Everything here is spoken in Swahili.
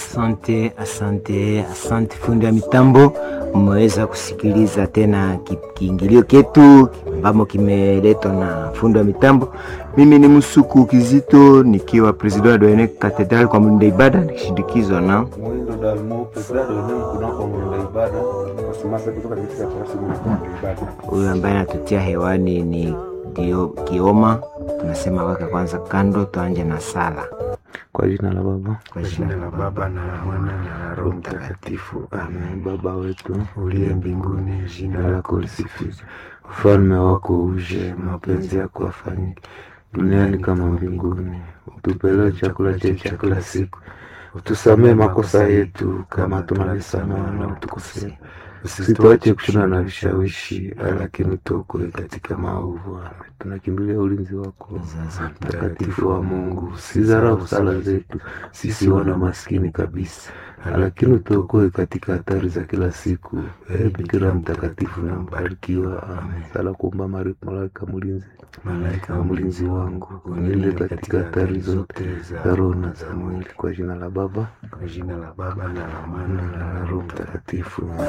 Asante, asante, asante fundi wa mitambo. Mmeweza kusikiliza tena ki- kiingilio ketu ambamo kimeletwa na fundi wa mitambo. Mimi ni Msuku Kizito nikiwa president wa Doyene Cathedral kwa mlinda ibada nikishindikizwa na Mwindo Dalmo Pedrado eneo kunako mwenda ibada wasimasa kutoka katika tarasi mwenda ibada. huyu ambaye anatutia hewani ni Dio Kioma. Tunasema weka kwanza kando, tuanje na sala Kwa jina la Baba kwa jina la Baba na la Mwana na la Roho Mtakatifu. Amen. Baba wetu uliye mbinguni, jina lako lisifiwe, ufalme wako uje, mapenzi yako afanyike duniani kama mbinguni. Utupe leo chakula chetu cha kila siku, utusamee makosa yetu kama tunavyosamehe wanaotukosea, usituache kushindana na vishawishi, lakini tuokoe katika maovu. Amen. Tunakimbilia ulinzi wako mtakatifu wa Mungu, usidharau sala zetu sisi wana maskini kabisa, lakini utuokoe katika hatari za kila siku. Ee Bikira mtakatifu na mbarikiwa. Amen. Sala kuomba Maria, malaika mlinzi, malaika wa mlinzi wangu, unilinde katika hatari zote za roho na za mwili, kwa jina la Baba, kwa jina la Baba na la Mwana na la Roho Mtakatifu.